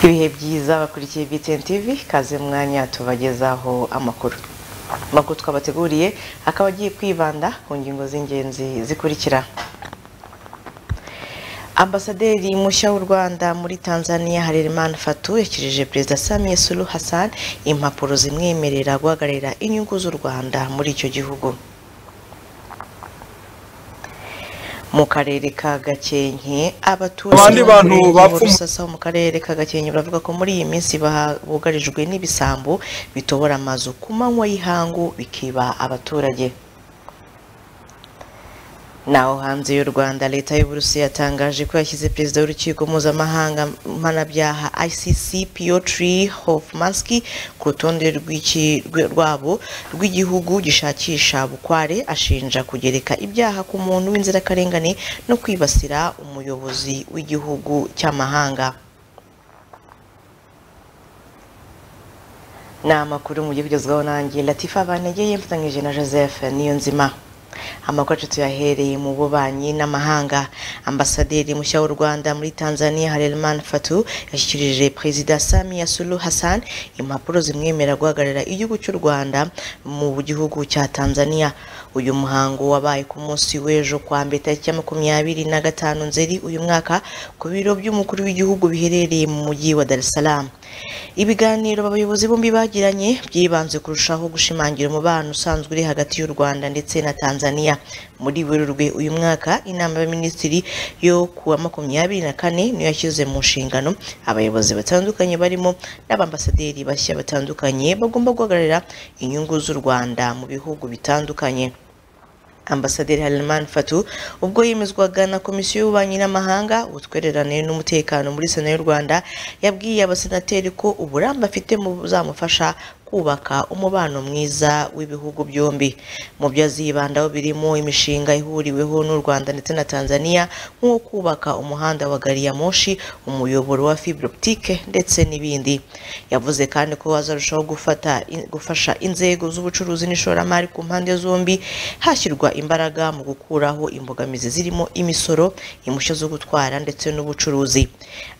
ibihe byiza bakurikiye BTN TV kaze mwanya tubagezaho amakuru amakuru twabateguriye akaba agiye kwibanda ku ngingo z'ingenzi zikurikira ambasaderi mushya w'u rwanda muri tanzania harerimana fatu yakirije perezida samiye sulu hassan impapuro zimwemerera guhagararira inyungu z'u rwanda muri icyo gihugu mu karere ka gakenke Abandi bantu bapfu- urusasa mu karere ka gakenke baravuga ko muri iyi minsi baha- bugarijwe n'ibisambo bitobora amazu ku manywa y'ihangu bikiba abaturage naho hanze y'u rwanda leta y'uburusiya yatangaje ko yashyize perezida w'urukiko mpuzamahanga mpanabyaha icc piotr hofmanski ku rutonde rw'iki- rwe- rwabo rw'igihugu gishakisha bukware ashinja kugereka ibyaha ku muntu w'inzirakarengane no kwibasira umuyobozi w'igihugu cy'amahanga ni amakuru mu gihe bigezweho nanjye latifa banegeye mfatanyije na joseph niyo nzima amakuru yacu tuyahereye mu bubanyi n'amahanga ambasaderi mushya w'u rwanda muri tanzania harerimana fatu yashyikirije perezida samiya sulu hassan impapuro zimwemerera guhagararira igihugu cy'u rwanda mu gihugu cya tanzania uyu muhango wabaye ku munsi w'ejo kwa mbere tariki ya makumyabiri na gatanu nzeri uyu mwaka ku biro by'umukuru w'igihugu biherereye mu mujyi wa dar es salaam ibiganiro abayobozi bombi bagiranye byibanze kurushaho gushimangira umubano usanzwe uri hagati y'u rwanda ndetse na tanzania muri werurwe uyu mwaka inama y'abaminisitiri yo ku wa makumyabiri na kane niyo yashyize mu nshingano abayobozi batandukanye barimo n'abambasaderi bashya batandukanye bagomba guhagararira inyungu z'u rwanda mu bihugu bitandukanye Ambasaderi Harelimana Fatou ubwo yemezwaga na Komisiyo y'Ububanyi n'Amahanga ubutwererane n'umutekano muri Sena y'u Rwanda yabwiye abasenateri ko uburambe afite mu buzamufasha kubaka umubano mwiza w'ibihugu byombi mu byo azibandaho birimo imishinga ihuriweho n'u Rwanda ndetse na Tanzania nk'uwo kubaka umuhanda wa gari ya moshi umuyoboro wa fibre optique ndetse n'ibindi yavuze kandi ko azarushaho gufata gufasha inzego z'ubucuruzi n'ishoramari ku mpande zombi hashyirwa imbaraga mu gukuraho imbogamizi zirimo imisoro impushya zo gutwara ndetse n'ubucuruzi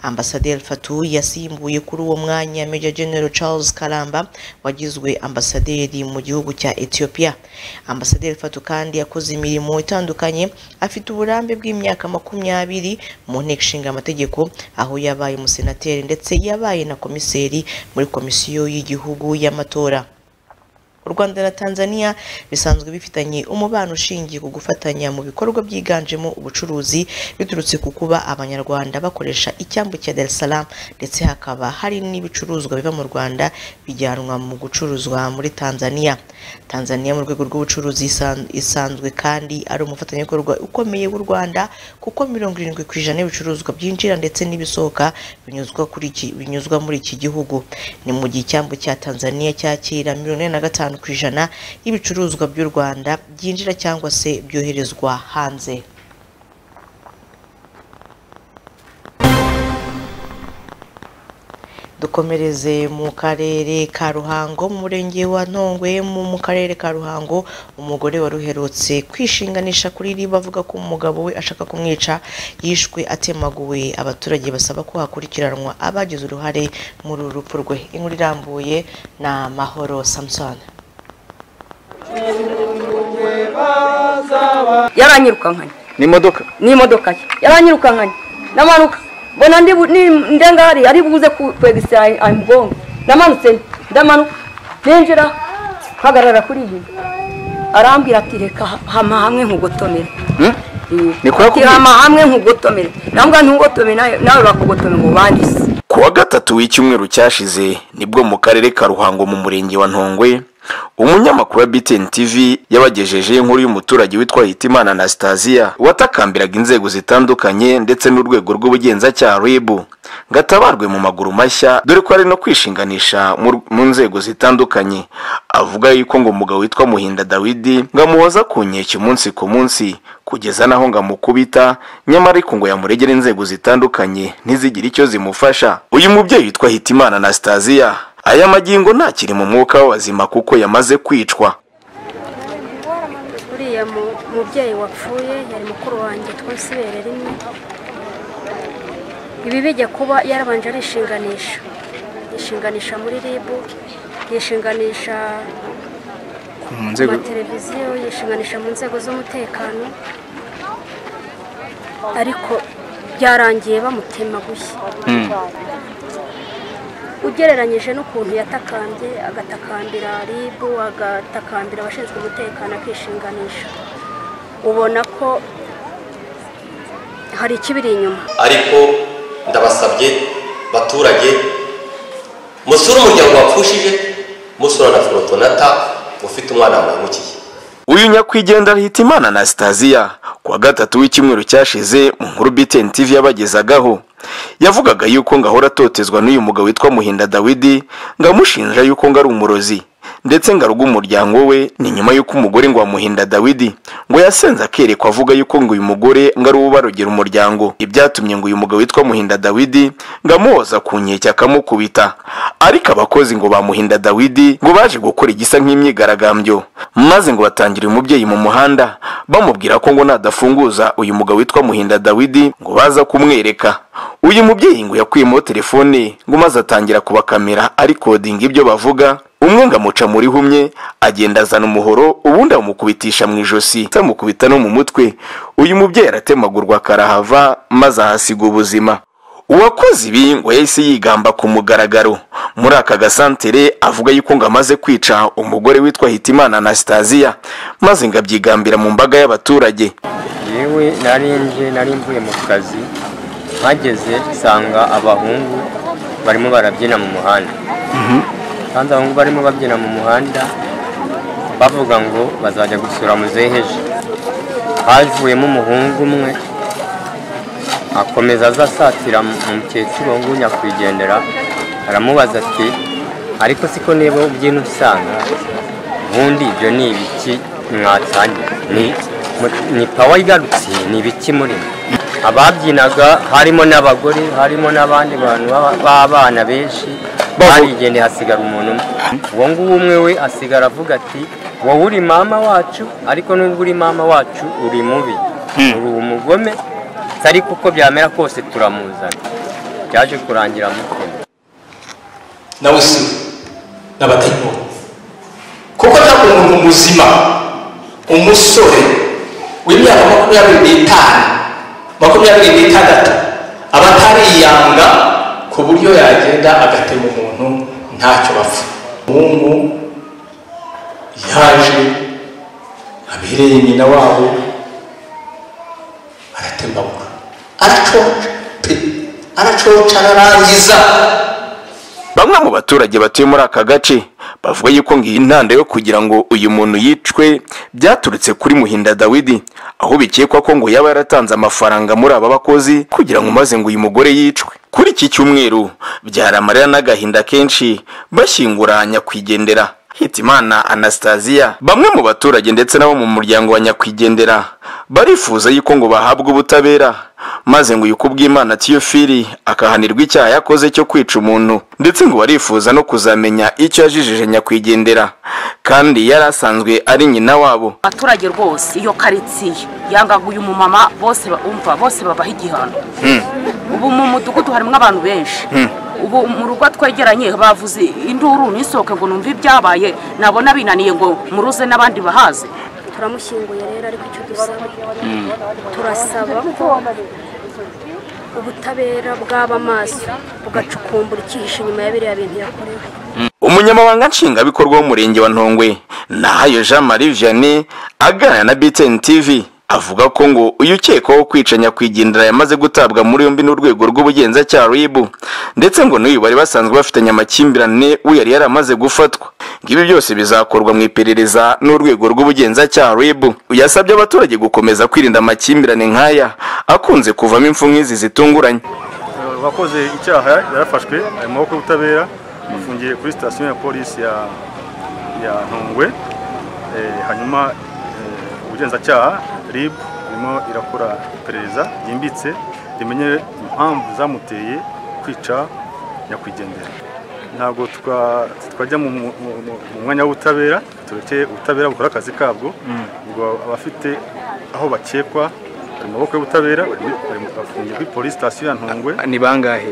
ambasaderi Fatou yasimbuye kuri uwo mwanya Major General Charles Karamba wagizwe ambasaderi mu gihugu cya Ethiopia ambasaderi Fatou kandi yakoze imirimo itandukanye afite uburambe bw'imyaka makumyabiri mu nteko ishinga amategeko aho yabaye umusenateri ndetse yabaye na komiseri muri komisiyo y'igihugu y'amatora u rwanda na tanzania bisanzwe bifitanye umubano ushingiye ku gufatanya mu bikorwa byiganjemo ubucuruzi biturutse ku kuba abanyarwanda bakoresha icyambu cya dar es salaam ndetse hakaba hari n'ibicuruzwa biva mu rwanda bijyanwa mu gucuruzwa muri tanzania tanzania mu rwego rw'ubucuruzi isan- isanzwe kandi ari umufatanyabikorwa ukomeye w'u rwanda kuko mirongo irindwi ku ijana y'ibicuruzwa byinjira ndetse n'ibisohoka binyuzwa kuri iki- binyuzwa muri iki gihugu ni mu gihe icyambu cya tanzania cyakira mirongo ine na gatanu ku ijana y'ibicuruzwa by'u rwanda byinjira cyangwa se byoherezwa hanze dukomereze mu karere ka ruhango mu murenge wa ntongwe mu mu karere ka ruhango umugore wari uherutse kwishinganisha kuri riba avuga ko umugabo we ashaka kumwica yishwe atemaguwe abaturage basaba ko hakurikiranwa abagize uruhare muri uru rupfu rwe inkuru irambuye na mahoro samusoni yaranyirukankanye n'imodoka n'imodoka ye yaranyirukankanye ndamanuka mbona ndi bu- ni- ndengari ari buze ku- kwegisira amugongo ndamanutse ndamanuka ninjira mpagarara kuri iyi arambwira ati reka hama hamwe nkugotomere Ni kwa Ati, kumwe? hama hamwe nkugotomere ndambwa ntugotomere nawe- nawe bakugotome ngo bandise Ku wa gatatu w'icyumweru cyashize nibwo mu karere ka Ruhango mu murenge wa Ntongwe umunyamakuru wa BTN TV yabagejejeho inkuru y'umuturage witwa Hitimana Anastasia watakambiraga inzego zitandukanye ndetse n'urwego rw'ubugenzacyaha RIB ngo atabarwe mu maguru mashya dore ko ari no kwishinganisha mu- mu nzego zitandukanye avuga yuko ngo umugabo witwa Muhinda Dawidi ngo amuhoza ku nkeke umunsi ku munsi kugeza naho ngo amukubita nyamara ariko ngo yamuregere inzego zitandukanye ntizigire icyo zimufasha uyu mubyeyi witwa hitimana anastasia aya magingo ntakiri mu mwuka w'abazima kuko yamaze kwicwa uriya mu- mubyeyi wapfuye yari mukuru wanjye twese ibere rimwe ibi bijya kuba yarabanje arishinganisha yishinganisha muri rib yishinganisha mu ku nzego mateleviziyo yishinganisha mu nzego z'umutekano ariko byarangiye bamutemaguye Mm. ugereranyije n'ukuntu yatakambye agatakambira rib agatakambira abashinzwe umutekano akishinganisha ubona ko hari ikibiri inyuma ariko ndabasabye baturage musure umuryango wapfushije musura na forotonata ufite umwana wamukiye uyu nyakwigendera hitimana na sitaziya ku wa gatatu w'icyumweru cyashize mu nkuru BTN TV yabagezagaho yavugaga yuko ngahora atotezwa n'uyu mugabo witwa muhinda dawidi ngamushinja yuko ngo ari umurozi ndetse ngo aruga umuryango we ni nyuma y'uko umugore ngo wamuhinda dawidi ngo yasenze akerekwa avuga yuko ngo uyu mugore ngo ari uwo barogera umuryango ibyatumye ngo uyu mugabo witwa muhinda dawidi ngo amuhoza ku nkeke akamukubita ariko abakozi ngo bamuhinda dawidi ngo baje gukora igisa nk'imyigaragambyo maze ngo batangire umubyeyi mu muhanda bamubwira ko ngo nadafunguza uyu mugabo witwa muhinda dawidi ngo baza kumwereka uyu mubyeyi ngo yakuyemo telefone ngo maze atangira kubakamera arikodinga ibyo bavuga umwe ngo amuca muri humye agenda azana umuhoro ubundi amukubitisha mu ijosi amukubita no mu mutwe uyu mubyeyi aratemagurwa karahava maze ahasiga ubuzima uwakoze ibi ngo yahise yigamba ku mugaragaro muri aka gasantere avuga yuko ngo amaze kwica umugore witwa hitimana anastasiya maze ngo abyigambira mu mbaga y'abaturage yewe narinje nari mvuye mu kazi mpageze nsanga abahungu barimo barabyina mu muhanda kandi abahungu barimo babyina mu muhanda bavuga ngo bazajya gusura muzeheje havuyemo umuhungu umwe akomeza aza asatira mu- umukecuru ngo nyakwigendera aramubaza ati ariko siko niba ubyina usanga ubundi ibyo ni ibiki mwatanye ni mu- ni pawa igarutse ni ibiki muri mwe?" ababyinaga harimo n'abagore harimo n'abandi bantu b'aba- b'abana benshi barigendeye hasigara umuntu umwe uwo nguwo umwe we asigara avuga ati wowe uri mama wacu ariko nubwo uri mama wacu uri mubi uri umugome ariko uko byamera kose turamuzana byaje kurangira mutima nawe si n'abatarimo kuko nta muntu muzima umusore w'imyaka makumyabiri n'itanu makumyabiri n'itandatu aba atariyanga ku buryo yagenda agatema umuntu ntacyo bapfa umuhungu yaje abereye nyina wabo aratembabuka aracoca pe aracoca ararangiza bamwe mu baturage batuye muri aka gace bavuga yuko ngo iyi ntanda yo kugira ngo uyu muntu yicwe byaturutse kuri muhinda dawidi aho bikekwa ko ngo yaba yaratanze amafaranga muri aba bakozi kugira ngo maze ngo uyu mugore yicwe kuri iki cyumweru byari amarira n'agahinda kenshi bashyingura nyakwigendera hitimana anastasiya bamwe mu baturage ndetse n'abo mu muryango wa nyakwigendera barifuza yuko ngo bahabwe ubutabera maze ngo yuko ubw'imana tiyofiri akahanirwa icyaha yakoze cyo kwica umuntu ndetse ngo barifuza no kuzamenya icyo yajijije nyakwigendera kandi yari asanzwe ari nyina wabo abaturage rwose iyo karitsiye yanga uyu mumama bose ba- umva bose babaha igihano ubu mu mudugudu harimo abantu benshi ubu mu rugo twegeranye bavuze induru nisohoke ngo numve ibyabaye nabona binaniye ngo muruze n'abandi bahaze turamushyinguye rero ariko icyo dusaba turasaba ko ubutabera bwaba amaso bugacukumbura icyihishe inyuma ya biriya bintu yakorewe umunyamabanga nshingwabikorwa w'umurenge wa ntongwe nahayo jean marie vianney aganira na btn tv avuga ko ngo uyu ukekwaho kwica nyakwigendera yamaze gutabwa muri yombi n'urwego rw'ubugenzacyaha ribu ndetse ngo n'uyu bari basanzwe bafitanye amakimbirane we yari yaramaze gufatwa ngo ibi byose bizakorwa mu iperereza n'urwego rw'ubugenzacyaha ribu yasabye abaturage gukomeza kwirinda amakimbirane nk'aya akunze kuvamo impfu nk'izi zitunguranye uwakoze icyaha yarafashwe ari mu maboko y'ubutabera afungiye kuri sitasiyo ya polisi ya ya ntungwe Eh, hanyuma eh, ubugenzacyaha rib irimo irakora iperereza ryimbitse rimenye impamvu zamuteye kwica nyakwigendera ntabwo twa- twajya mu mu- mu- mu- mu mwanya w'ubutabera turekeye ubutabera bukora akazi kabwo ubwo abafite aho bakekwa amaboko y'ubutabera afungiye kuri polisi sitasiyo ya ntongwe ni bangahe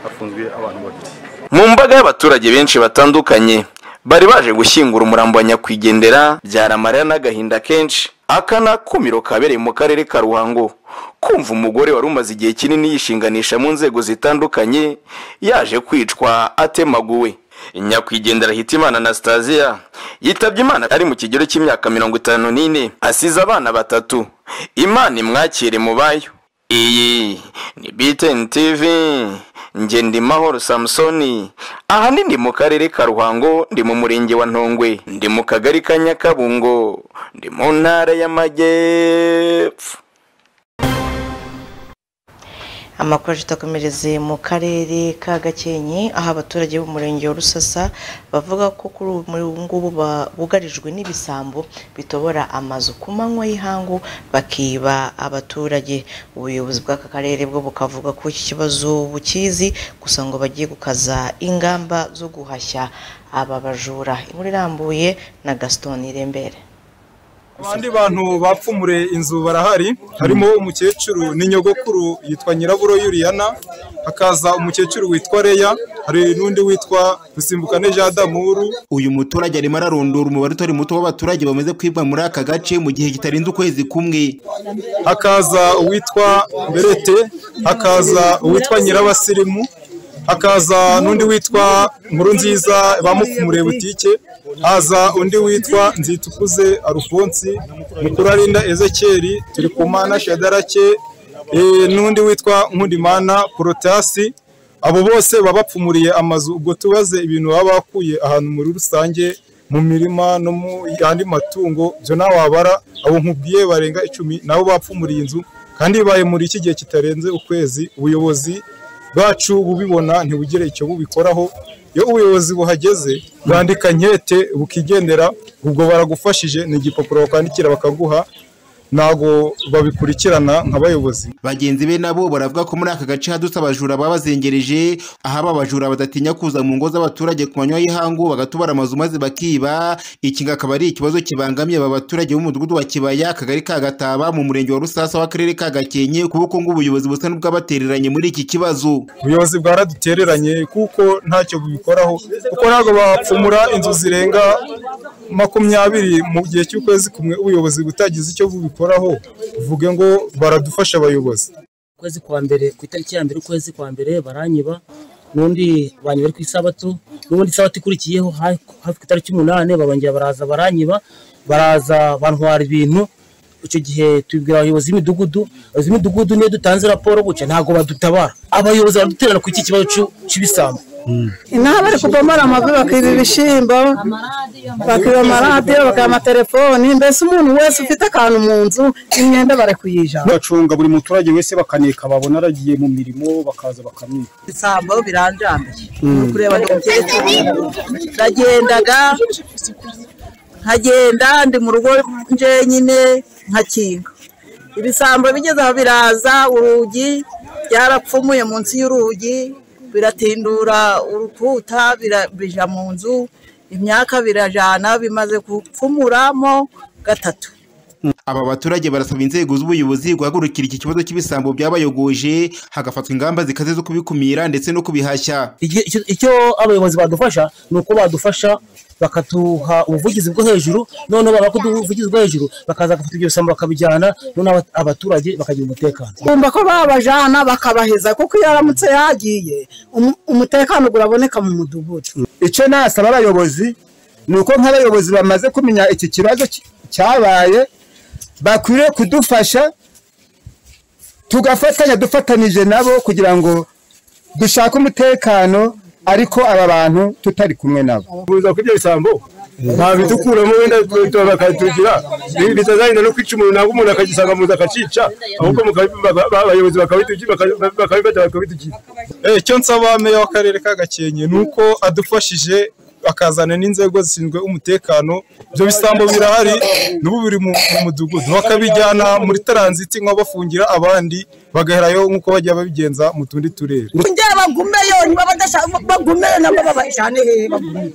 hafunzwe abantu babiri mu mbaga y'abaturage benshi batandukanye bari baje gushyingura umurambo wa nyakwigendera byara amarira n'agahinda kenshi aka ni akumiro kabereye mu karere ka ruhango kumva umugore wari umaze igihe kinini yishinganisha mu nzego zitandukanye yaje kwicwa atemaguwe nyakwigendera hitimana anastasiya yitabye imana ari mu kigero cy'imyaka mirongo itanu n'ine asize abana batatu imana imwakire mu bayo iyi ni btn tv njye ndi mahoro samusoni ahanini ndi mu karere ka ruhango ndi mu murenge wa ntongwe ndi mu kagari ka nyakabungo ndi mu ntara y'amajyepfo amakuru atakomereze mu karere ka gakenke aho abaturage b'umurenge wa rusasa bavuga ko kuri ubu muri ubu ngubu ba- bugarijwe n'ibisambo bitobora amazu ku manywa y'ihangu bakiba abaturage ubuyobozi bw'aka karere bwo bukavuga ko iki kibazo bukizi gusa ngo bagiye gukaza ingamba zo guhashya aba bajura inkuru irambuye na gaston irembere abandi bantu bapfumure inzu barahari harimo umukecuru n'inyogokuru yitwa nyiraburo yuriyana hakaza umukecuru witwa reya hari n'undi witwa rusimbukane jean damuru uyu muturage arimo ararondora umubare utari muto w'abaturage bamaze kwibwa muri aka gace mu gihe kitarenze ukwezi kumwe hakaza uwitwa berete hakaza uwitwa nyirabasirimu hakaza n'undi witwa nkuru nziza bamupfumure butike haza undi witwa nzitukuze arufonsi mukurarinda ezekeri turikumana shadarake eh, n'undi witwa nkundimana porotasi abo bose baba bapfumuriye amazu ubwo tubaze ibintu baba bakuye ahantu muri rusange mu mirima no mu yandi matungo byo nawe wabara abo nkubwiye barenga icumi nabo bapfumuriye inzu kandi bibaye muri iki gihe kitarenze ukwezi ubuyobozi bwacu bubibona ntibugire icyo bubikoraho iyo ubuyobozi buhageze bwandika nkete bukigendera ubwo baragufashije ni igipapuro bakwandikira bakaguha ntabwo babikurikirana nk'abayobozi bagenzi be nabo baravuga ko muri aka gace hadutse abajura babazengereje aho aba bajura badatinya kuza mu ngo z'abaturage ku manywa y'ihangu bagatubara amazu maze bakiba iki ngo akaba ari ikibazo kibangamiye aba baturage b'umudugudu wa kibaya akagari ka gataba mu murenge wa rusasa w'akarere ka gakenke kuko ngo ubuyobozi busa n'ubwabatereranye muri iki kibazo ubuyobozi bwaradutereranye kuko ntacyo bubikoraho kuko ntabwo bapfumura inzu zirenga makumyabiri mu gihe cy'ukwezi kumwe ubuyobozi butagize icyo bubikoraho uvuge ngo baradufasha abayobozi ukwezi kwa mbere ku itariki ya mbere ukwezi kwa mbere baranyiba n'undi banyiba ari ku isabato n'ubundi isabato ikurikiyeho ha- hafi ku itariki umunani barongera baraza baranyiba baraza bantwara ibintu icyo gihe tubwira abayobozi b'imidugudu abayobozi b'imidugudu niyo dutanze raporo gutya ntabwo badutabara abayobozi baraduterana ku iki kibazo cy'u- cy'ibisambo inaha bari kubomora amavi bakiba ibishyimbo bakiba amaradiyo bakiba amatelefoni mbese umuntu wese ufite akantu mu nzu imyenda bari kuyijana bacunga buri muturage wese bakaneka babona aragiye mu mirimo bakaza bakamwiba ibisambo biranjambiye uri kureba ni umukecuru nagendaga nkagenda ndi mu rugo njyenyine nkakinga ibisambo bigeze aho biraza urugi byarapfumuye munsi y'urugi biratindura urukuta bira- bija mu nzu imyaka birajana bimaze gupfumuramo gatatu aba baturage barasaba inzego z'ubuyobozi guhagurukira iki kibazo cy'ibisambo byabayogoje hagafatwa ingamba zikaze zo kubikumira ndetse no kubihashya Igi- icyo icyo abayobozi badufasha ni uko badufasha bakatuha ubuvugizi bwo hejuru noneho babakora ubuvugizi bwo hejuru bakaza bagafata ibyo bisambo bakabijyana noneho aba- abaturage bakagira umutekano kumva ko babajana bakabahiza kuko iyo aramutse yagiye umu- umutekano uraboneka mu mudugudu icyo nasaba abayobozi ni uko nk'abayobozi bamaze kumenya iki kibazo ki- cyabaye bakwiriye kudufasha tugafatanya dufatanije nabo kugira ngo dushake umutekano ariko aba bantu tutari kumwe nabo kuza kuri ibyo bisambo babidukuramo wenda bakatugira bitazagenda no kwica umuntu ntabwo umuntu akagisanga mu nzu akacica ahubwo mukabi- baka- ba- abayobozi bakabitugira baka- bakabifata bakabitugira Eh, icyo nsaba meya w'akarere ka gakenke ni uko adufashije akazana n'inzego zishinzwe umutekano ibyo bisambo birahari n'ubu biri mu mu mudugudu bakabijyana muri taranziti nko bafungira abandi bagaherayo nk'uko bajya babigenza mu tundi turere njye bagumeyo niba badashaka bagumeyo nabo babajyane hehe bagumeyo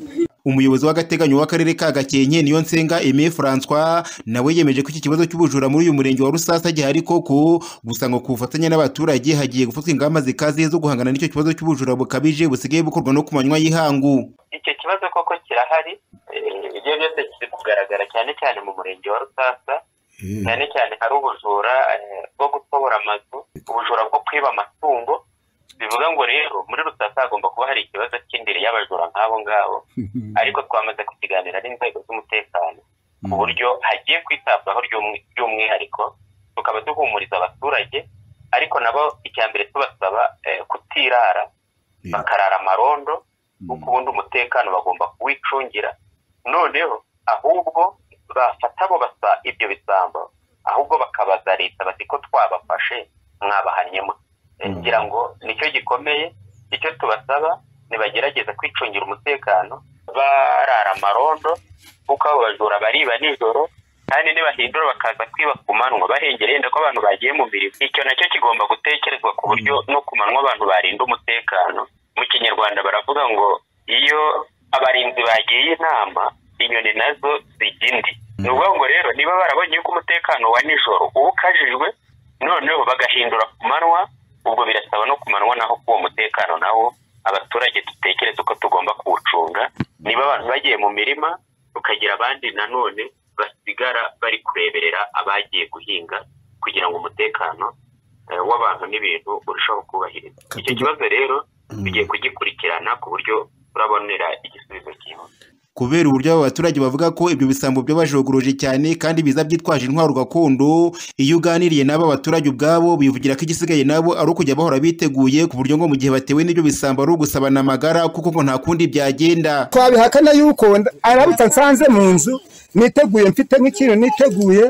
umuyobozi w'agateganyo w'akarere ka gakenke niyo nsenga Aimé François nawe yemeje ko iki kibazo cy'ubujura muri uyu murenge wa Rusasa gihari koko gusa ngo ku bufatanye n'abaturage hagiye gufatwa ingamba zikaze zo guhangana n'icyo kibazo cy'ubujura bukabije busigaye bukorwa no ku manywa y'ihangu icyo kibazo koko kirahari eh, ibyo byose kiri kugaragara cyane cyane mu murenge wa rusasa cyane cyane hari ubujura eh, bwo gutobora amazu ubujura bwo kwiba amatungo bivuga ngo rero muri rusasa hagomba kuba hari ikibazo cy'indiri y'abajura nk'abo ngabo ariko twamaze kukiganira n'inzego z'umutekano ku buryo hagiye kwitabwaho by'umwi- by'umwihariko tukaba duhumuriza abaturage ariko nabo icya mbere tubasaba eh, kutirara bakarara amarondo kuko ubundi umutekano bagomba kuwicungira noneho ahubwo bafata abo basa ibyo bisambo ahubwo bakabaza leta bati ko twabafashe mwabahanyemo Eh, ngira ngo nicyo gikomeye icyo tubasaba nibagerageza kwicungira umutekano barara amarondo kuko abo bajura bariba nijoro kandi nibahindura bakaza kwiba ku manywa bahengereye yenda ko abantu bagiye mu mirimo icyo nacyo kigomba gutekerezwa ku buryo no ku manywa abantu barinda umutekano mu kinyarwanda baravuga ngo iyo abarinzi bagiye inama inyoni nazo zijya indi ni ukuvuga ngo rero niba barabonye yuko umutekano wa nijoro uba ukajijwe noneho bagahindura ku manywa ubwo birasaba no ku manywa naho k'uwo mutekano nawo abaturage dutekereze uko tugomba kuwucunga niba abantu bagiye mu mirima tukagira abandi nanone basigara bari kureberera abagiye guhinga kugira ngo umutekano eh, w'abantu n'ibintu urushaho kubahirizwa icyo kibazo rero tugiye kugikurikirana ku buryo turabonera igisubizo cyihuse kubera uburyo abo baturage bavuga ko ibyo bisambo byabajogoroje cyane kandi biza byitwaje intwaro gakondo iyo uganiriye n'aba baturage ubwabo bivugira ko igisigaye nabo ari ukujya bahora biteguye ku buryo ngo mu gihe batewe n'ibyo bisambo ari ugusabana amagara kuko ngo nta kundi byagenda twabihakana yuko nda- aramutse nsanze mu nzu niteguye mfite nk'ikintu niteguye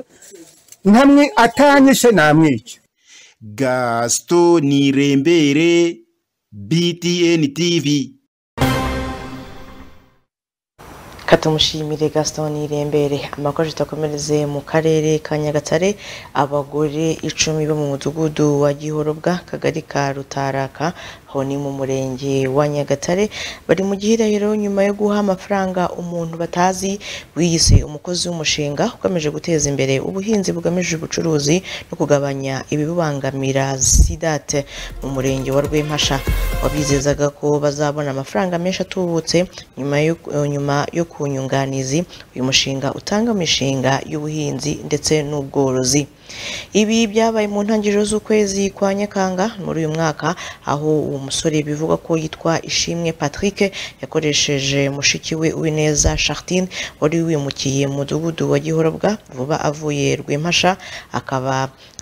ntamwe atanyishe namwica gasito nirembere btn tv katumushimire gaston irembere amakuru tutakomereze mu karere ka nyagatare abagore icumi bo mu mudugudu wa gihorobwa kagari ka rutaraka aho ni mu murenge wa nyagatare bari mu gihirahiro nyuma yo guha amafaranga umuntu batazi wiyise umukozi w'umushinga ukomeje guteza imbere ubuhinzi bugamije ubucuruzi no kugabanya ibibubangamira sidate mu murenge wa rwempasha wabizezaga ko bazabona amafaranga menshi atubutse nyuma yo nyuma yo ku nyunganizi uyu mushinga utanga imishinga y'ubuhinzi ndetse n'ubworozi ibi byabaye mu ntangiriro z'ukwezi kwa nyakanga muri uyu mwaka aho uwo musore bivugwa ko yitwa ishimwe patrick yakoresheje mushiki we uwineza chartine wari wimukiye mu mudugudu wa gihorobwa vuba avuye rwempasha akaba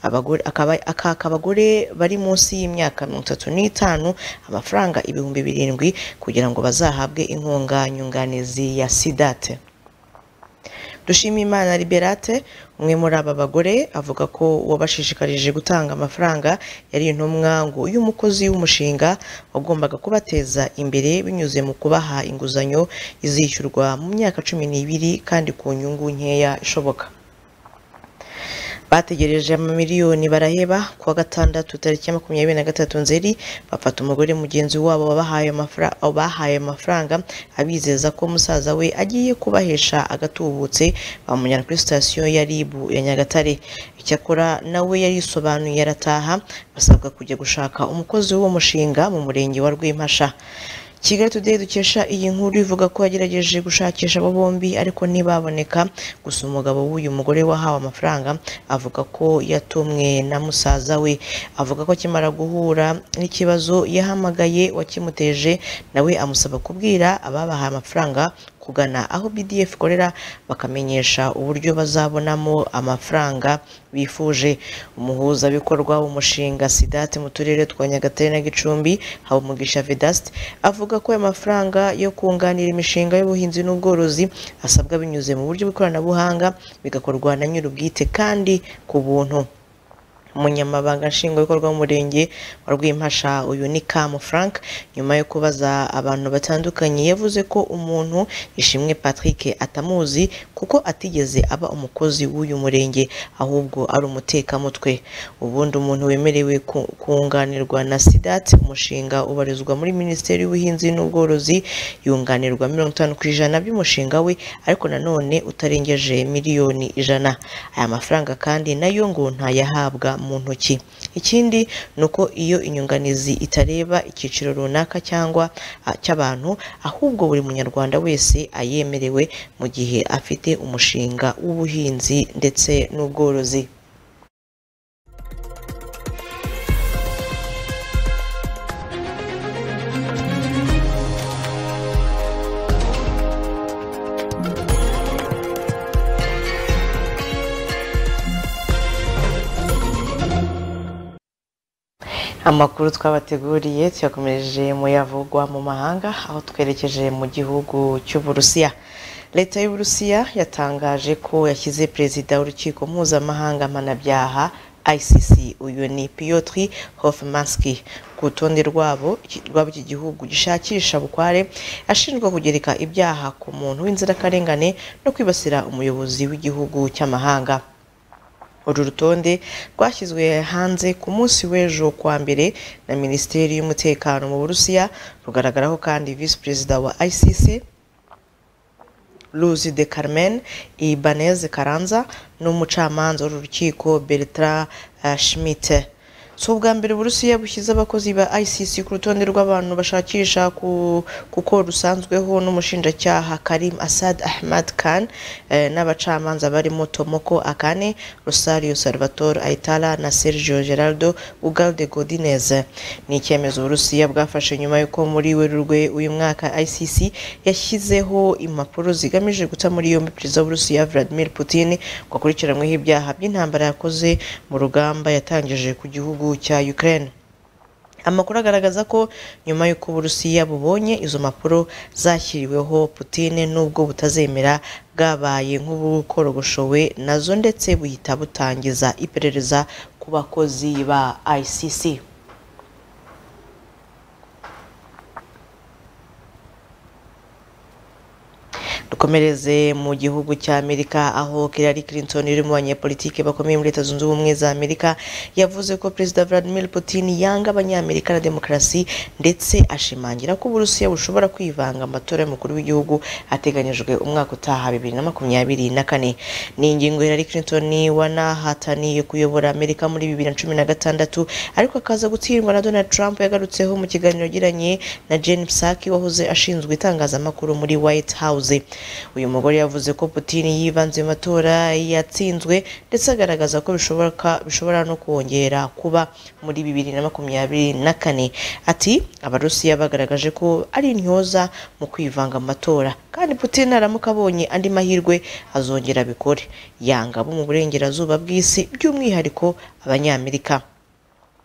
abagore akaba akaka abagore bari munsi y'imyaka mirongo itatu n'itanu amafaranga ibihumbi birindwi kugira ngo bazahabwe inkunga nyunganizi ya sidate Dushimimana Liberate umwe muri aba bagore avuga ko uwabashishikarije gutanga amafaranga yari intumwa ngo y'umukozi w'umushinga wagombaga kubateza imbere binyuze mu kubaha inguzanyo izishyurwa mu myaka cumi n'ibiri kandi ku nyungu nkeya ishoboka bategereje amamiliyoni baraheba kuwa gatandatu tariki ya makumyabiri na gatatu nzeri bafata umugore mugenzi wabo wabahaye amafra- wabahaye amafaranga abizeza ko musaza we agiye kubahesha agatubutse bamujyana kuri sitasiyo ya ribu ya nyagatare icyakora nawe yarisobanuye arataha basabwa kujya gushaka umukozi w'uwo mushinga mu murenge wa rw'impasha kigali today dukesha iyi nkuru ivuga ko yagerageje gushakisha abo bombi ariko ntibaboneka gusa umugabo w'uyu mugore wahawe amafaranga avuga ko yatumwe na musaza we avuga ko akimara guhura n'ikibazo yahamagaye wakimuteje nawe amusaba kubwira ababahaye amafaranga kugana aho BDF ikorera bakamenyesha uburyo bazabonamo amafaranga bifuje umuhuzabikorwa w'umushinga sidate mu turere twa nyagatare na gicumbi habumugisha vedaste avuga ko ayo mafaranga yo kunganira imishinga y'ubuhinzi n'ubworozi asabwa binyuze mu buryo bw'ikoranabuhanga bigakorwa na nyir'ubwite kandi ku buntu umunyamabanga nshingwabikorwa w'umurenge wa rwimpasha uyu ni kamu frank nyuma yo kubaza abantu batandukanye yavuze ko umuntu ishimwe patrick atamuzi kuko atigeze aba umukozi w'uyu murenge ahubwo ari umutekamutwe ubundi umuntu wemerewe ku- kunganirwa na sidat umushinga ubarizwa muri minisiteri y'ubuhinzi n'ubworozi yunganirwa mirongo itanu ku ijana by'umushinga we ariko nanone utarengeje miliyoni ijana aya mafaranga kandi nayo ngo ntayahabwa mu ntoki ikindi ni uko iyo inyunganizi itareba icyiciro runaka cyangwa ah, cy'abantu ahubwo buri munyarwanda wese ayemerewe mu gihe afite umushinga w'ubuhinzi ndetse n'ubworozi amakuru twabateguriye tuyakomeje muyavugwa mu mahanga aho twerekeje mu gihugu cy'uburusiya leta y'uburusiya yatangaje ko yashyize perezida w'urukiko mpuzamahanga mpanabyaha icc uyu ni piotr hofmanski ku rutonde rwabo rwaba iki gihugu gishakisha bukware ashinjwa kugereka ibyaha ku muntu w'inzirakarengane no kwibasira umuyobozi w'igihugu cy'amahanga uru rutonde rwashyizwe hanze ku munsi w'ejo kuwa mbere na minisiteri y'umutekano mu burusiya rugaragaraho kandi visi perezida wa icc Luzi de Carmen Ibanez Karanza n'umucamanza w'urukiko Bertrand eh, Schmidt. Si ubwa mbere Uburusiya bushyize abakozi ba ICC ku rutonde rw'abantu bashakisha ku- kuko rusanzweho n'umushinjacyaha Karim Assad Ahmad Khan eh, n'abacamanza barimo Tomoko Akane, Rosario Salvatore Aitala na Sergio Geraldo Ugalde Godinez. Ni icyemezo Uburusiya bwafashe nyuma y'uko muri Werurwe uyu mwaka ICC yashyizeho impapuro zigamije guta muri yombi perezida w'Uburusiya Vladimir Putin ngo akurikiranyweho ibyaha by'intambara yakoze mu rugamba yatangije ku gihugu cya Ukraine. Amakuru agaragaza ko nyuma y'uko Uburusiya bubonye izo mpapuro zashyiriweho Putin nubwo butazemera bwabaye nk'ubukorogoshowe nazo ndetse buhita butangiza iperereza ku bakozi ba ICC. dukomereze mu gihugu cya amerika aho Hillary Clinton iri mu banyepolitike bakomeye muri leta zunze ubumwe za amerika yavuze ko perezida Vladimir Putin yanga abanyamerika na demokarasi ndetse ashimangira ko uburusiya bushobora kwivanga mu matora y'umukuru w'igihugu ateganyijwe umwaka utaha bibiri na makumyabiri na kane ni ingingo Hillary Clinton wanahataniye kuyobora amerika muri bibiri na cumi na gatandatu ariko akaza gutsindwa na Donald Trump yagarutseho mu kiganiro yagiranye na Jen Psaki wahoze ashinzwe itangazamakuru muri White House uyu mugore yavuze ko Putin yivanze mu matora yatsinzwe ndetse agaragaza ko bishoboka bishobora no kongera kuba muri bibiri na makumyabiri na kane ati abarusiya bagaragaje ko ari intyoza mu kwivanga mu matora kandi Putin naramuka abonye andi mahirwe azongera abikore yanga abo mu burengerazuba bw'isi by'umwihariko abanyamerika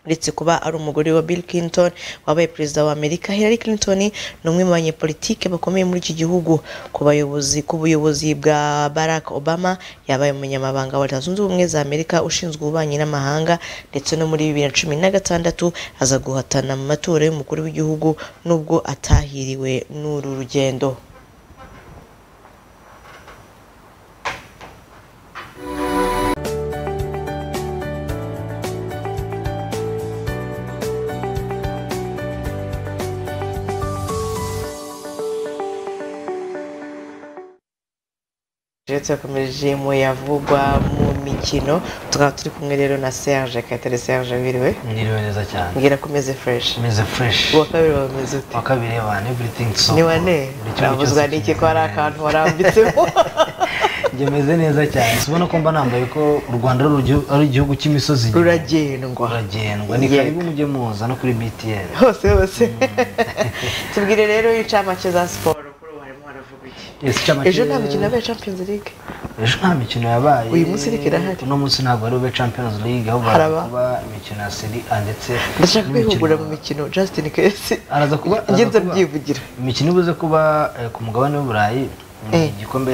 uretse kuba ari umugore wa Bill Clinton wabaye perezida wa Amerika Hillary Clinton ni umwe mu banyepolitike bakomeye muri iki gihugu ku bayobozi ku buyobozi bwa Barack Obama yabaye umunyamabanga wa Leta Zunze Ubumwe za Amerika ushinzwe ububanyi n'amahanga ndetse no muri bibiri na cumi na gatandatu aza guhatana mu matora y'umukuru w'igihugu nubwo atahiriwe n'uru rugendo rero turakomeje mu yavugwa mu mikino tukaba turi kumwe rero na Serge Kayitare Serge wiriwe Niriwe neza cyane. mbwira ko umeze fresh Meze fresh. uwa kabiri wawe umeze ute Wa kabiri abantu everything so. ni wane Buri kimwe navuzwa cyose n'iki ko hari akantu warambitsemo Njye meze neza cyane. Sibona ko mba nambaye ko u Rwanda ari urugio- ari igihugu cy'imisozi. Ruragendwa. Ruragendwa. Ni Yego. karibu mujye muza no kuri BTL. hose hose tubwire rero incamake za siporo kuri ubu harimo haravuga iki Yes, incamake- ejo nta mikino yabaye champions league Ejo nta mikino yabaye. Uyu munsi ariko irahari. Uno munsi ntabwo ari ube Champions League ahubwo Haraba. hari kuba imikino ya Serie A ndetse ndashaka n'imikino- kwihugura mu mikino justin kesi araza kuba njye araza kuba- ndabyivugira imikino ibuze kuba eh, ku mugabane w'uburayi igikombe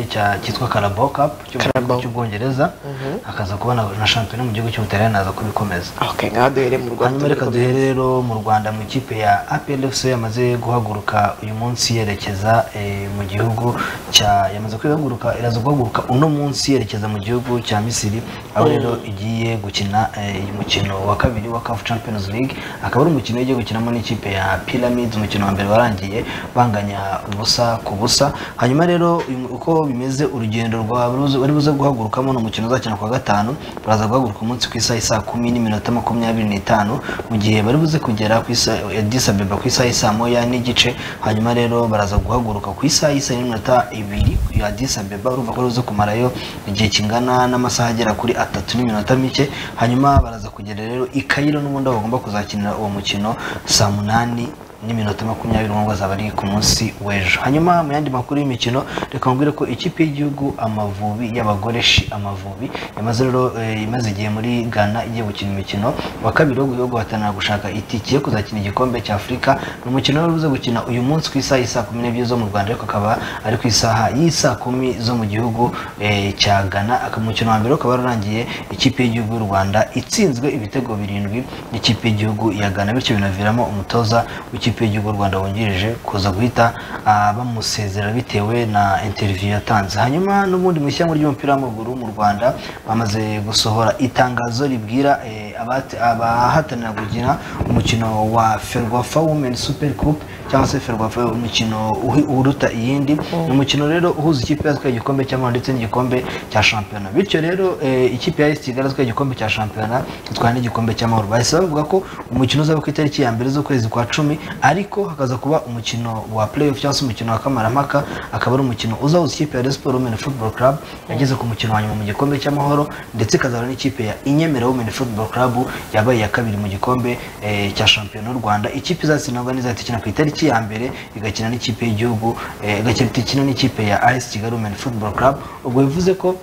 cya- cyitwa Carabao Cup cyo mu gihugu cy'ubwongereza hakaza kubona na shampiyona mu gihugu cy'ubutaliyani naza kubikomeza ngaho duhere mu Rwanda hanyuma reka duhere rero mu rwanda mu ikipe ya apl fc yamaze guhaguruka uyu munsi yerekeza eh, mu gihugu cya yamaze kwihaguruka iraza guhaguruka uno munsi yerekeza mu gihugu cya misiri aho Mm. rero igiye gukina eh, umukino wa kabiri wa CAF champions league akaba ari umukino igiye gukinamo n'ikipe ya pyramids umukino wa mbere warangiye banganya ubusa ku busa hanyuma rero uyu mu- uko bimaze urugendo rwa bari buze guhagurukamo ni umukino uzakina ku wa gatanu baraza guhaguruka umunsi ku isaha isaa kumi n'iminota makumyabiri n'itanu mu gihe bari buze kugera ku isaha disabeba ku isaha y'i saa moya n'igice hanyuma rero baraza guhaguruka ku isaha y'i saa yine n'iminota ibiri ya disabeba urumva ko bari kumarayo igihe kingana n'amasaha agera kuri atatu n'iminota mike hanyuma baraza kugera rero i kayiro n'ubundi aho bagomba kuzakinira uwo mukino saa munani n'iminota makumyabiri ngo azaba ari ku munsi w'ejo hanyuma mu yandi makuru y'imikino reka mbwire ko ikipe y'igihugu amavubi y'abagore shi amavubi yamaze rero eh, imaze igihe muri ghana igiye gukina imikino wa kabiri wo guhiga guhatanira gushaka itike yo kuzakina igikombe cya afurika ni umukino wari uza gukina uyu munsi ku isaha y'isaa kumi n'ebyiri zo mu rwanda ariko akaba ari ku isaha y'isaa kumi zo mu gihugu eh, cya ghana akaba umukino wa mbere ukaba warangiye ikipe y'igihugu y'u rwanda itsinzwe ibitego birindwi n'ikipe y'igihugu ya ghana bityo binaviramo umutoza w'ikipe y'igihugu y'u rwanda wungirije kuza guhita ah, bamusezera bitewe na interiviyu yatanze hanyuma n'ubundi mu ishyamba ry'umupira w'amaguru mu rwanda bamaze gusohora itangazo ribwira eh, abahati- abahatanira gukina umukino wa ferwafa women super cup cyangwa se ferwafa umukino uhi- uruta iyindi ni umukino rero uhuza ikipe yatwaye igikombe cy'amahoro ndetse n'igikombe cya shampiyona bityo rero eh, ikipe ya esi kigali yatwaye igikombe cya shampiyona itwaye n'igikombe cy'amahoro bahise bavuga ko umukino uzaba ku itariki ya mbere z'ukwezi kwa cumi ariko hakaza kuba umukino wa playoff cyangwa se umukino wa kamarampaka akaba ari umukino uzahuza ikipe ya Rayon Sport Women Football Club yageze ku mukino wa nyuma mu gikombe cy'amahoro ndetse ikazahura n'ikipe ya Inyemera Women Football Club yabaye iya kabiri mu gikombe eh, cya shampiyona y'u Rwanda ikipe izasinagwa n'izahita ikina ku itariki ya mbere igakina n'ikipe y'igihugu eh, igakina ikina n'ikipe ya AS Kigali Women Football Club ubwo bivuze ko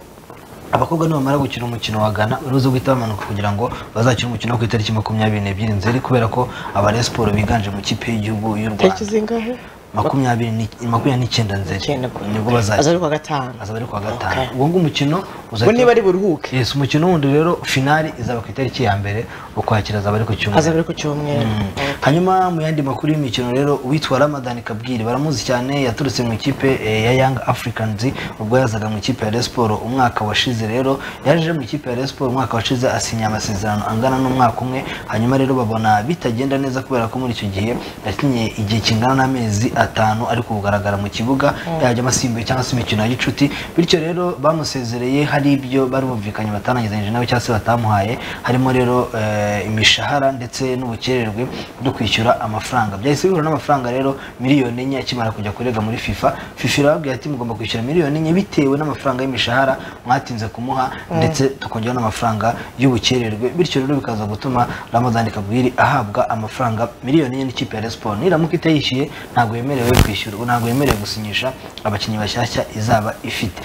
abakobwa nibamara gukina umukino wa ghana uruzi guhita bamanuka kugira ngo bazakine umukino wo ku itariki makumyabiri n'ebyiri nzeri kubera ko abariya siporo biganje mu kipe y'igihugu y'u rwanda zingahe makumyabiri ni- makumyabiri n'icyenda nzeri nibwo aza ari bazakina ku wa gatanu azaba ari ku wa gatanu ubwo nguwo umukino Ubwo niba ari buruhuke yes umukino wundi rero finali izaba ku itariki ya mbere ukwakira azaba ari ku cyumweru azaba ari ku cyumweru Mm. hanyuma mu yandi makuru y'imikino rero uwitwa ramadan kabwiri baramuzi cyane yaturutse mu ikipe eh, ya young africans ubwo yazaga mu ikipe ya Rayon Sport umwaka washize rero yaje mu ikipe ya Rayon Sport umwaka washize asinya amasezerano angana n'umwaka umwe hanyuma rero babona bitagenda neza kubera ko muri icyo gihe yakinye igihe kingana n'amezi atanu ari kugaragara mu kibuga yajyamo asimbuye cyangwa se imikino ya gicuti bityo rero bamusezereye hari ibyo bari bumvikanye batarangizanyije nawe cyangwa se batamuhaye harimo rero eh, imishahara ndetse n'ubukererwe bwo kwishyura amafaranga byahise bihura n'amafaranga rero miliyoni enye akimara kujya kurega muri fifa fifa irababwira ati mugomba kwishyura miliyoni enye bitewe n'amafaranga y'imishahara mwatinze kumuha Mm. ndetse tukongera n'amafaranga y'ubukererwe bityo rero bikaza gutuma ramadani kabwiri ahabwa amafaranga miliyoni enye n'ikipe ya Rayon Sport niramuka itayishyuye ntabwo yemerewe kwishyura ntabwo yemerewe gusinyisha abakinnyi bashyashya izaba ifite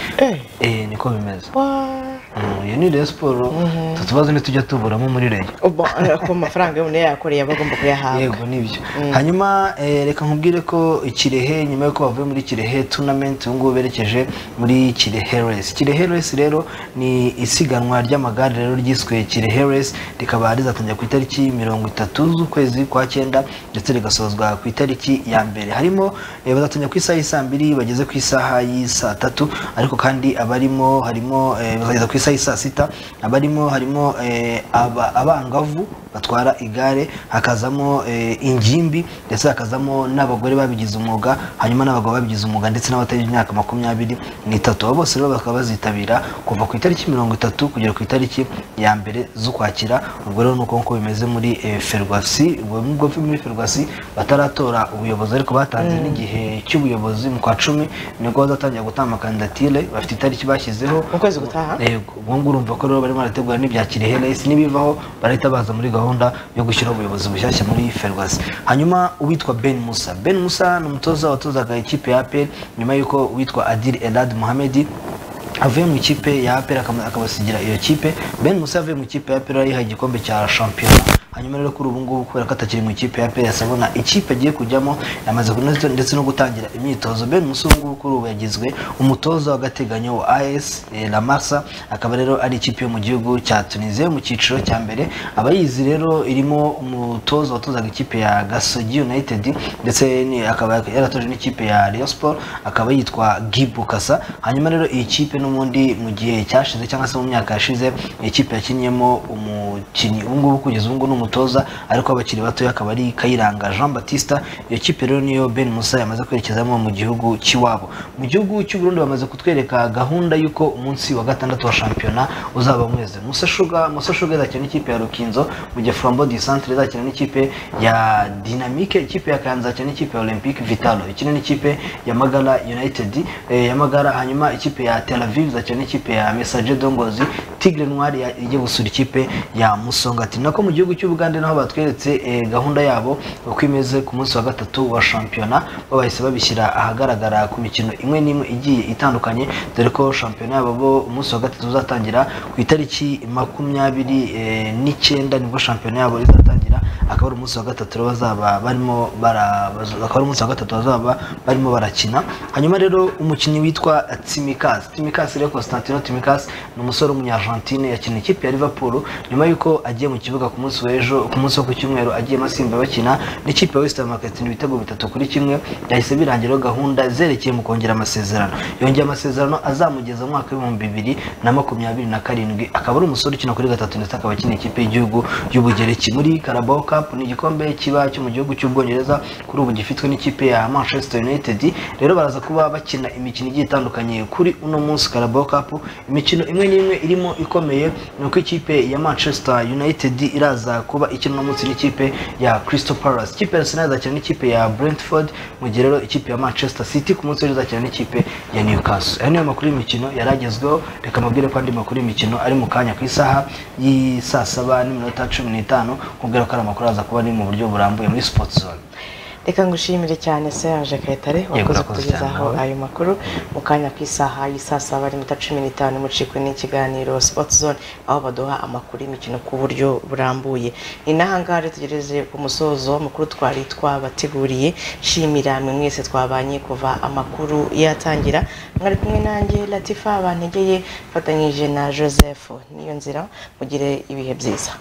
Eh, niko bimeze Mm, iyo ni Rayon Sport utu tubazo ntitujya tuburamo muri reyo ubwo eh, ku mafaranga yabone yakoreye aba agomba kuyahabwa yego nibyo hanyuma eh, reka nkubwire ko kirehe nyuma y'uko bavuye muri kirehe tournament ubu ngubu berekeje muri kirehe race kirehe race rero ni isiganwa ry'amagare rero ryiswe kirehe race rikaba rizatangira ku itariki mirongo itatu z'ukwezi kwa cyenda ndetse rigasozwa ku itariki ya mbere harimo eh, bazatangira ku isaha y'isaa mbiri bageze ku isaha y'isaa tatu ariko kandi abarimo harimo eh, bazageza ku isaha y'isaa sita abarimo harimo eh, aba- abangavu batwara igare hakazamo eh, ingimbi ndetse hakazamo n'abagore babigize umwuga hanyuma n'abagabo babigize umwuga ndetse n'abatagira imyaka makumyabiri n'itatu abo bose rero bakaba bazitabira kuva ku itariki mirongo itatu kugera ku itariki ya mbere z'ukwakira ubwo rero ni uko nguko bimeze muri eh, ferwasi ubwo nubwo muri ferwasi bataratora ubuyobozi ariko batanze Mm. n'igihe cy'ubuyobozi mu kwa cumi nibwo bazatangira gutanga kandidatire bafite itariki bashyizeho mu kwezi gutaha yego ubu ngubu urumva ko rero barimo barategura n'ibya kirehe resi n'ibivaho barahita baza muri gahunda yo gushyiraho ubuyobozi bushyashya muri ferwasi hanyuma uwitwa ben musa ben musa ni umutoza watozaga ikipe ya apel nyuma y'uko uwitwa adil elad mohamedi avuye mu ikipe ya apel akabasigira iyo kipe ben musa yavuye mu ikipe ya apel yihaye igikombe cya shampiyona hanyuma rero kuri ubu ngubu kubera ko atakiri mu ikipe ya PS abona ikipe agiye kujyamo yamaze kunoza ndetse no gutangira imyitozo Ben Musi ubu ngubu kuri ubu yagizwe umutoza w'agateganyo wa AS eh, La Massa akaba rero ari ikipe yo mu gihugu cya Tunisia mu cyiciro cya mbere abayizi rero irimo umutoza watozaga ikipe ya Gasogi United ndetse ni- akaba yaratoje n'ikipe ya Rayon Sport akaba yitwa Gibu Kasa hanyuma rero iyi kipe n'ubundi mu gihe cyashize cyangwa se mu myaka yashize iyi kipe yakinniyemo umukinnyi ubu ngubu kugeza ubu ngubu ni umutoza ariko abakiri batoya akaba ari Kayiranga Jean Baptiste iyo kipe rero niyo Ben Musa yamaze kwerekezamo mu gihugu cy'iwabo mu gihugu cy'u Burundi bamaze kutwereka gahunda y'uko umunsi wa gatandatu wa shampiyona uzaba mweze Musa Sugar Musa Sugar izakina n'ikipe ya Rukinzo mu gihe Flambeau du Centre izakina n'ikipe ya Dynamique ikipe ya Kayanza izakina n'ikipe ya Olympique Vitalo ikina n'ikipe ya Magala United eh, ya Magala hanyuma ikipe ya Tel Aviv izakina n'ikipe ya Messager Dongozi Tigre Noir ya- ijya gusura ikipe ya Musongati nako mu gihugu cy'Ubugande naho batweretse eh, gahunda yabo uko imeze ku munsi wa gatatu wa shampiyona bo bahise babishyira ahagaragara ku mikino imwe n'imwe igiye itandukanye dore ko shampiyona yabo bo umunsi wa gatatu uzatangira ku itariki makumyabiri eh, n'icyenda nibwo shampiyona yabo izatangira akaba ari umunsi wa gatatu rero bazaba barimo bara- bazo- akaba ari umunsi wa gatatu bazaba barimo barakina hanyuma rero umukinnyi witwa Tsimikas Tsimikas rero Constantino Tsimikas ni umusore w'umunyargentine yakina ikipe ya Liverpool nyuma yuko agiye mu kibuga ku munsi w'ejo ku munsi wo ku cyumweru agiyemo asimba bakina n'ikipe ya West Ham akatsindira ibitego bitatu kuri kimwe yahise birangira gahunda zerekeye mu kongera amasezerano yongeye amasezerano azamugeza mu mwaka w'ibihumbi bibiri na makumyabiri na karindwi akaba ari umusore ukina kuri gatatu ndetse akaba akina ikipe y'igihugu y'ubugereki muri Carabao Cup ni igikombe kiba cyo mu gihugu cy'ubwongereza kuri ubu gifitwe n'ikipe ya Manchester United rero baraza kuba bakina imikino igiye itandukanye kuri uno munsi Carabao Cup imikino imwe n'imwe irimo ikomeye ni uko ikipe ya Manchester United iraza kuba ikina uno munsi n'ikipe ya Crystal Palace ikipe ya Arsenal izakina n'ikipe ya Brentford mu gihe rero ikipe ya Manchester City ku munsi w'ejo izakina n'ikipe ya Newcastle aya niyo makuru y'imikino yaragezweho reka mubwire ko andi makuru y'imikino ari mu kanya ku isaha y'i saa saba n'iminota cumi n'itanu kubwira ko ari amakuru aza kuba ari mu buryo burambuye muri Sports Zone reka ngushimire cyane serge kayitare wakoze urakoze kutugezaho cyane. ayo makuru mu kanya k'isaha y'isaa saba n'iminota cumi n'itanu mucikwe n'ikiganiro sports zone aho baduha amakuru y'imikino ku buryo burambuye ni n'aha ngaha rero tugereze ku musozo w'amakuru twari twabateguriye nshimira mwe mwese twabanye kuva amakuru yatangira mwari kumwe nanjye latifa bantegeye mfatanyije na joseph niyo nzira mugire ibihe byiza